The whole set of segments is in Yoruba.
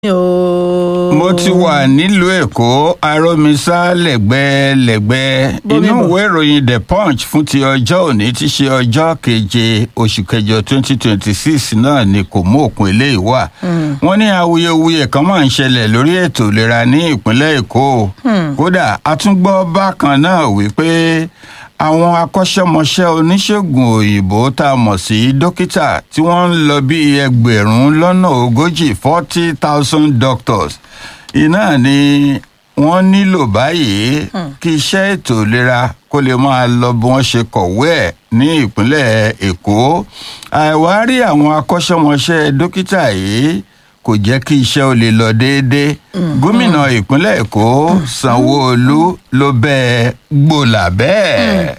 ooo. mo ti wà nílùú èkó aromisa lẹ́gbẹ̀lẹ́gbẹ̀ Bómi inú bọ̀. ìwé ìròyìn the punch fún ti ọjọ́ òní ti ṣe ọjọ́ keje oṣù kẹjọ twenty twenty six náà ni kò mú òpin eléyìí wá wọ́n ní awuyewuye kan máa ń ṣẹlẹ̀ lórí ètò ìlera ní ìpínlẹ̀ èkó kódà a tún gbọ́ bákan náà wípé àwọn akọ́ṣẹ́mọṣẹ́ oníṣègùn òyìnbó tá a mọ̀ sí dókítà tí wọ́n ń lọ bí ẹgbẹ̀rún lọ́nà ogójì forty thousand doctors iná ni wọ́n nílò báyìí kí iṣẹ́ ètò ìlera kó lè máa lọ bí wọ́n ṣe kọ̀wé ẹ̀ ní ìpínlẹ̀ èkó àìwárí àwọn akọ́ṣẹ́mọṣẹ́ dókítà yìí kò jẹ́ kí iṣẹ́ ó lè lọ déédéé gómìnà ìpínlẹ̀ èkó sanwó-olu ló bẹ́ẹ̀ gbòòlà bẹ́ẹ̀.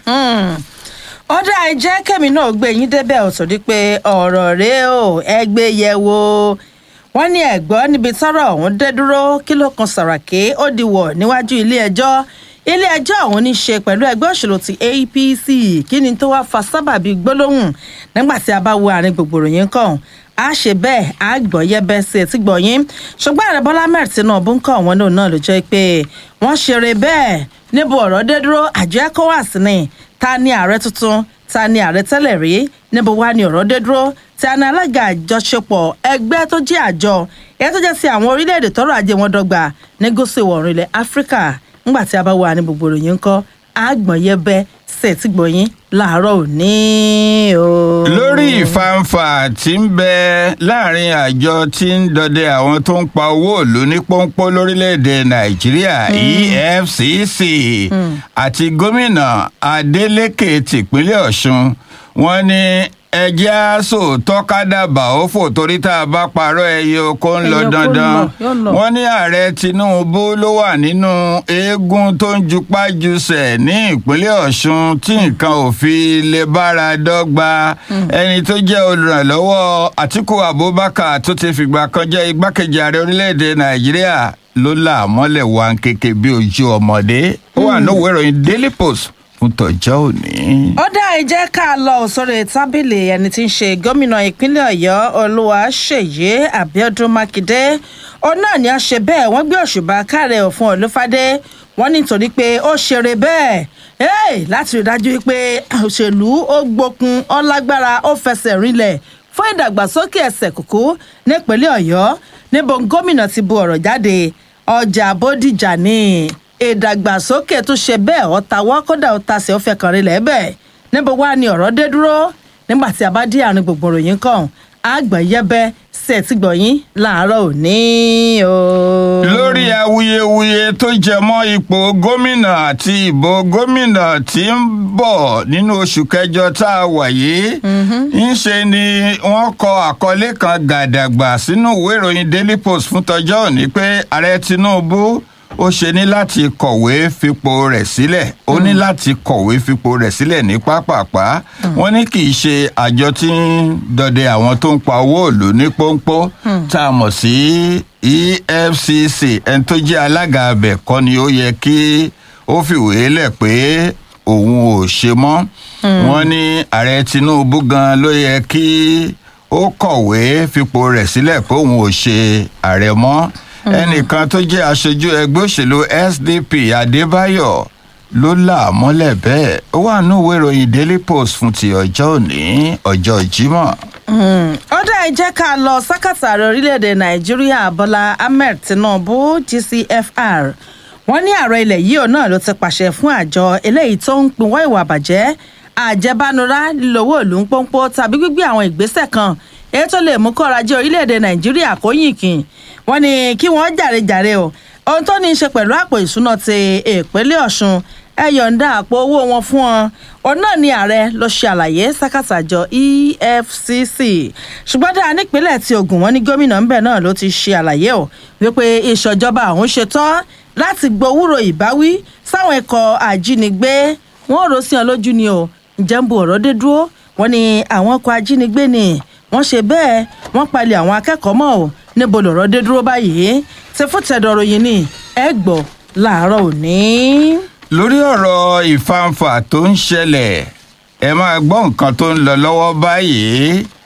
ọ̀dà ìjẹ́ kẹ́mi náà gbé yín débẹ̀ ò torí pé ọ̀rọ̀ rèé o ẹ gbé yẹ̀ wò wọ́n ní ẹ̀gbọ́n níbi tọ́rọ̀ ọ̀hún dé dúró kí ló kan sàràké ó di wọ̀ níwájú ilé ẹjọ́ ilé ẹjọ́ ọ̀hún ní í ṣe pẹ̀lú ẹgbẹ́ òṣèlú ti apc kí ni tó wáá fa sábàbí gbólóhùn nígbà tí a bá wo àárín gbogbo ìròyìn kan a ṣe bẹ́ẹ̀ a gbọ́ yẹ́bẹ́ sí etí gbọ̀nyìn ṣùgbọ́n ààrẹ bọ́lá mẹ́rin tinubu ń kọ́ àwọn náà ló jẹ́ pé wọ́n ṣeré bẹ́ẹ̀ níbo ọ̀rọ̀ dé dúró àjọ ecowas ni ta ni ààrẹ tuntun ta ni ààrẹ tẹ́lẹ̀ rí níbo wá ni ọ̀rọ̀ dé dúró ta ni alága àjọṣepọ̀ ẹgbẹ́ tó jẹ́ àjọ èyí tó jẹ́ sí àwọn orílẹ̀-èdè tọ́rọ̀ ajé wọn dọ́gba ní gúúsù ìwọ̀ oòrùn ilẹ̀ áfíríkà ńgbà tí a bá wà ní gbogbo ìròyìn ńkọ́ àgbọ̀n yẹbẹ sẹ̀tì gbọ̀nyìn láàárọ̀ òní o. lórí ìfàǹfà tí ń bẹ láàrin àjọ tí ń dọdẹ àwọn tó ń pa owó ìlú ní pọ́npọ́ lórílẹ̀‐èdè nàìjíríà efcc àti gómìnà adeleke tìpínlẹ̀ ọ̀ṣun wọn ní ẹjẹ́ àṣọ tọ́kádàbà ó fò torí tá a bá parọ́ ẹyẹ oko ń lọ Ẹyẹ oko ń dandan lọ, yóò lọ. wọn ní ààrẹ tinubu ló wà nínú eégún tó ń jupá jusẹ̀ ní ìpínlẹ̀ ọ̀ṣun tí nǹkan ò fi lè bára dọ́gba ẹni tó jẹ́ olùrànlọ́wọ́ àtiku abubakar tó ti fìgbà kan jẹ́ igbákejì ààrẹ orílẹ̀‐èdè nàìjíríà ló là á mọ́lẹ̀ wá kéke bí ojú ọmọdé ó wà lówó ìròyìn daily post fún tọjọ́ òní. ó dá ìjẹ́ ká lọ sórí tábìlì ẹni tí ń ṣe gómìnà ìpínlẹ̀ ọ̀yọ́ olúwaṣèyí abiodun makinde òun náà ni a ṣe bẹ́ẹ̀ wọ́n gbé òṣùbà káre òfin olúfadé wọ́n ní nítorí pé ó ṣeré bẹ́ẹ̀ hey, láti rí i dájú pé òṣèlú ó gbókun ó lágbára ó fẹsẹ̀ rinlẹ̀ fún ìdàgbàsókè ẹsẹ̀ kùkú nípínlẹ̀ ọ̀yọ́ níbo gómìnà ti bu ọ̀rọ̀ jáde ọjà bódìjà ní ìdàgbàsókè tó ṣe bẹ́ẹ̀ ọ̀tá wọ́n kódà ọ̀tá sí ọ̀fẹ́ kan rí lẹ́bẹ̀ níbo wá ni ọ̀rọ̀ dé dúró nígbà tí a bá dé àárín gbogbo ròyìn kan àgbọ̀n yẹbẹ ṣe ti gbọ̀yìn láàárọ̀ òní o. lórí awuyewuye tó jẹ mọ́ ipò gómìnà àti ìbò gómìnà tí ń bọ̀ nínú oṣù kẹjọ tá a wà yìí ń ṣe ni wọ́n kọ àkọlé kan gàdàgbà sínú ìwé ìròyìn daily post fún tọjọ́ òní pé ààrẹ tinubu ó ṣe ní láti kọ̀wé fipò rẹ̀ sílẹ̀ ó ní láti kọ̀wé fipò rẹ̀ sílẹ̀ ní pápápá wọ́n ní kì í ṣe àjọ tí ń dọdẹ àwọn tó ń pa owó ìlú ní pọ́npọ́ tá a mọ̀ sí efcc ẹni tó jẹ́ alága abẹ kọ́ ni ó yẹ kí ó fìwé lẹ̀ pé òun ò ṣe mọ́ wọ́n ní ààrẹ tinubu gan ló yẹ kí ó kọ̀wé fipò rẹ̀ sílẹ̀ pé òun ò ṣe ààrẹ mọ́ ẹnìkan tó jẹ́ aṣojú ẹgbẹ́ òṣèlú sdp adébáyọ̀ ló là á mọ́lẹ̀ bẹ́ẹ̀ ó wà nínú ìwé ìròyìn daily post fún ti ọjọ́ òní ọjọ́ jímọ̀. ó dá ẹ jẹ́ ká lọ sákàtà ààrẹ orílẹ̀-èdè nàìjíríà bọ́lá ahmed tinubu gcfr wọ́n ní ààrẹ ilẹ̀ yìí ò náà ló ti pàṣẹ fún àjọ eléyìí tó ń pinwọ́ ìwà àbàjẹ́ àjẹbánurá lílọ́wọ́ ìlú ń pọ́npọ́ tàbí gbígbé àwọn ìgbésẹ̀ kan èyí tó lè mú kọ́ra jẹ́ orílẹ̀-èdè nàìjíríà kó yìnkìn wọ́n ní kí wọ́n jàre-jàre o ohun tó ní í ṣe pẹ̀lú àpò ìṣúná ti ìpínlẹ̀ ọ̀ṣun ẹ yọ̀ǹda àpò owó wọn fún wọn òun náà ni ààrẹ ló ṣe àlàyé sákàtà àjọ efcc ṣùgbọ́n dáa nípínlẹ̀ tí ogun wọn ní gómìnà ńbẹ náà ló ti ṣe àlàyé o wípé ìṣọ̀jọba àwọn ṣetán láti gbowúrò ìbáwí sáwọn ikọ̀ ajínigbé wọn ò rò sí ọ lójú ni o ǹjẹ́ ń bu ọ̀rọ̀ dé dúró wọn ni àwọn ọkọ̀ ajínigbé ni wọ́n ṣe bẹ́ẹ̀ wọ́n palẹ̀ àwọn akẹ́kọ̀ọ́ mọ́ ò níbo lọ̀rọ̀ dé dúró báyìí ti fún tẹ̀dọ̀rọ̀ yìí ni ẹ gbọ́ láàárọ̀ òní. lórí ọ̀rọ̀ ìfàǹfà tó ń ṣẹlẹ̀ ẹ máa gbọ́ nǹkan tó ń lọ lọ́wọ́ báyìí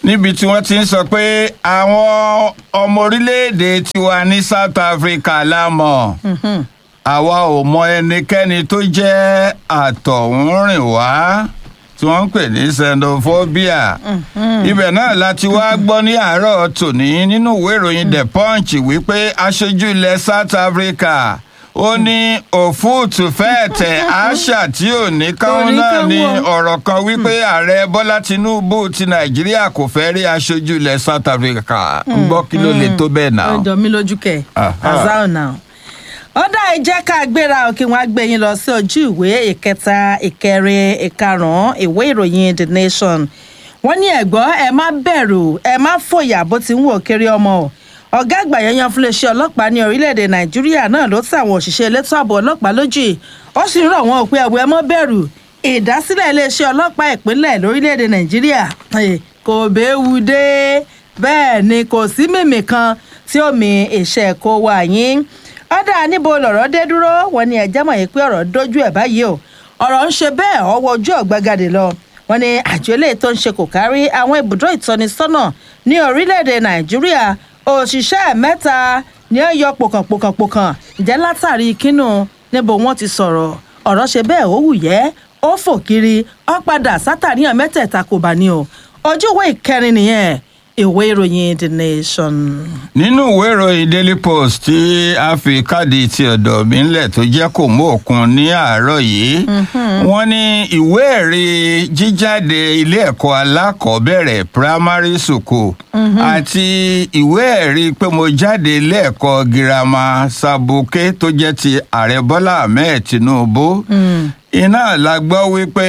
níbi tí wọ́n ti ń sọ pé àwọn ọmọ orílẹ̀-èdè tiwa ní south africa la mọ̀ àwa ò mọ ẹnikẹ́ni tó jẹ́ àtọ̀húnrìn wá tí wọ́n ń pè ní xenophobia ibẹ̀ náà láti wá gbọ́ ní àárọ̀ tòní nínú ìwé ìròyìn the punch wípé aṣojú ilẹ̀ south africa ó ní òfúùtù fẹ́ẹ̀ tẹ̀ àṣà tí ò ní káwọn náà ní ọ̀rọ̀ kan wípé ààrẹ bọ́lá tinubu ti nàìjíríà kò fẹ́ rí aṣojú ilẹ̀ south africa ń gbọ́ kí ló lè tó bẹ́ẹ̀ náà. ó jọ mí lójú kẹ Aha. azao now ó dá ìjẹ́ ká gbéra òkè wọn á gbé yín lọ sí ojú ìwé ìkẹta ìkẹrin ìkarùn-ún ìwé ìròyìn the nation wọ́n ní ẹ̀gbọ́n ẹ má bẹ̀rù ẹ má fòyà bó ti ń wò kiri ọmọ o ọ̀gá àgbà yanyan fún iléeṣẹ́ ọlọ́pàá ní orílẹ̀-èdè nàìjíríà náà ló tẹ àwọn òṣìṣẹ́ elétò ààbò ọlọ́pàá lójì ó sì ń rọ̀ wọ́n pé ẹ̀wọ̀ ẹ má bẹ̀rù ìdásílẹ̀ iléeṣẹ́ ọlọ́pàá ìpínlẹ̀ lórílẹ̀-èdè nàìjíríà eh, kò béwu dé bẹ́ẹ̀ ni kò sí mímì kan tí ó mi ìṣẹ́ kó wà yín ọ̀dà níbo lọ̀rọ̀ dé dúró wọn ni ẹ̀jẹ̀ mọ̀ yìí pé ọ̀rọ̀ dojú ẹ̀ báyìí o ọ̀rọ̀ ń ṣe bẹ́ẹ̀ ọwọ́ ojú ọ̀gbagadè lọ wọn ni àjọ eléyìí tó ń ṣe kò kárí àwọn ibùdó ìtọ́nisọ́nà ní orílẹ̀-èdè nàìjíríà òṣìṣẹ́ mẹ́ta ni ó yọ pòkànpòkànpòkàn ìjẹ́ látàrí kínú níbo wọ́n ti sọ̀rọ̀ ọ̀rọ̀ ṣe bẹ́ẹ̀ ó wù yẹ́ ó fò kiri ó padà sátàríyàn mẹ́tẹ̀ẹ̀ta kò bá ní o ojú ìwé ìkẹrin nìyẹn ìwé ìròyìn the nation. nínú ìwé ìròyìn daily post tí a fi káàdì ti ọ̀dọ̀ mi ńlẹ̀ tó jẹ́ kò mú òkun ní àárọ̀ yìí wọ́n ní ìwé ẹ̀rí jíjáde ilé ẹ̀kọ́ alákọ̀ọ́bẹ̀rẹ̀ primary school àti ìwé ẹ̀rí pé mo jáde ilé ẹ̀kọ́ girama sabuke tó jẹ́ ti ààrẹ bọ́lá ahmed tinubu iná la gbọ́ wípé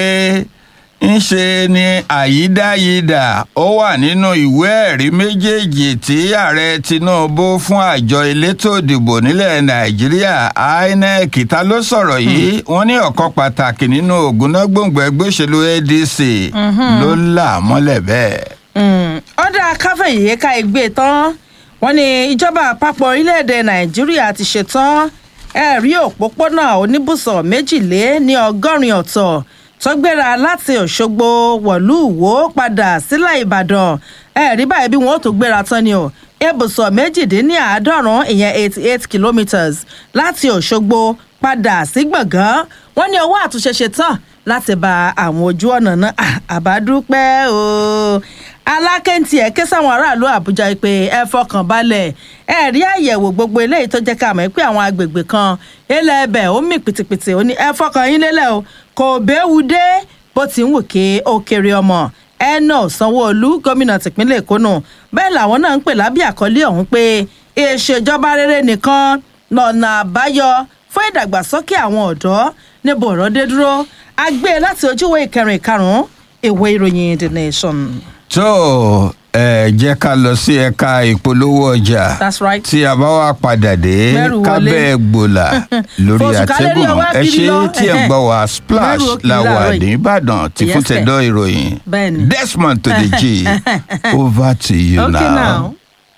ńṣe ni àyídáyidà ó wà nínú ìwé ẹ̀rí méjèèjì tí ààrẹ tinubu fún àjọ elétò ìdìbò nílẹ̀ nàìjíríà inec ta ló sọ̀rọ̀ yìí wọ́n ní ọ̀kan pàtàkì nínú ògúnnágbòǹgbò ẹgbẹ́ òṣèlú adc ló là á mọ́lẹ̀ bẹ́ẹ̀. ọ̀dà káfíńyé ká igbe tán wọ́n ní ìjọba àpapọ̀ orílẹ̀-èdè nàìjíríà ti ṣetán ẹ̀rí òpópónà oníbùsọ̀ méjìlé ní ọgọ́rin ọ̀tọ̀ tó gbéra láti òṣogbo wọ̀lú ìwó padà sílẹ̀ ìbàdàn ẹ̀rí báyìí bí wọ́n ó tó gbéra tán ni o ibùsọ̀ méjìdínláàádọ́rùn ìyẹn eighty eight kilometres láti òṣogbo padà sí gbọ̀ngàn wọ́n ní owó àtúnṣe ṣe tán láti ba àwọn ojú ọ̀nà náà Ah, àbádúpẹ́ o alákẹ́ntì ẹ̀ ké sáwọn aráàlú àbújá pé ẹ fọkàn balẹ̀ ẹ rí àyẹ̀wò gbogbo eléyìí tó jẹ́ ká mọ̀ pé àwọn agbègbè kan ilẹ̀ ẹbẹ̀ ó mì pìtìpìtì ó ní ẹ fọkàn yín lélẹ̀ o kò béwu dé bó ti ń wù kí ó kéré ọmọ ẹnà sanwóolu gómìnà tìpínlẹ̀ èkó nù bẹ́ẹ̀ làwọn náà ń pè lábẹ́ àkọlé ọ̀hún pé ìṣèjọba rere nìkan lọ́nà àbáyọ fún ìdàgbàsókè àwọn ọ̀dọ́ níbo ọ̀rọ̀ dé dúró a gbé e láti ojúwé ìkẹrin ìkarùn-ún ìwé ìròyìn the nation. tó ẹ jẹ́ ká lọ sí ẹ̀ka ìpolówó ọjà That's right. tí a bá wá padà dé Mẹ́rù wọlé. kábẹ́ gbòòlà lórí Fòṣùkálẹ̀ rí àtẹ́gùn ọwọ́ ẹ abiri ṣe lọ. tí ẹ̀ ń gbọ́ wá splash Mẹ́rù òkè la wà láàárọ̀ ní yìí. ìbàdàn tí fún Yes, sir. tẹ̀dọ̀ ìròyìn Bẹ́ẹ̀ni. desmond to the g over to you okay now. now.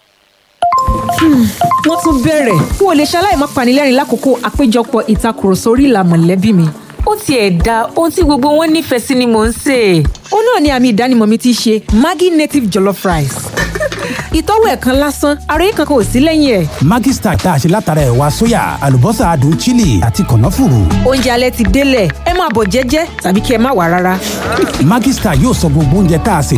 wọ́n tún bẹ̀rẹ̀ n ò lè ṣaláì má panilẹ́rìn lákòókò àpéjọpọ̀ ìtakùrọ̀sọ orí ìlà mọ̀lẹ́bí mi. ó tiẹ̀ da ohun tí gbogbo wọn nífẹ̀ẹ́ sí ni mò ń sè é. ó náà ni àmì ìdánimọ̀ mi ti ṣe maggi native jollof rice. ìtọ́wò ẹ̀ kan lásán àròyé kankan ò sí lẹ́yìn ẹ̀. Maggi Star tá a ṣe látara ẹ̀wà sóyà àlùbọ́sà adùn chili àti kànáfùrù. oúnjẹ alẹ́ ti délẹ̀ ẹ máa bọ̀ jẹ́jẹ́ tàbí kí ẹ má wà rárá. Maggi Star yóò sọ gbogbo oúnjẹ tá a sè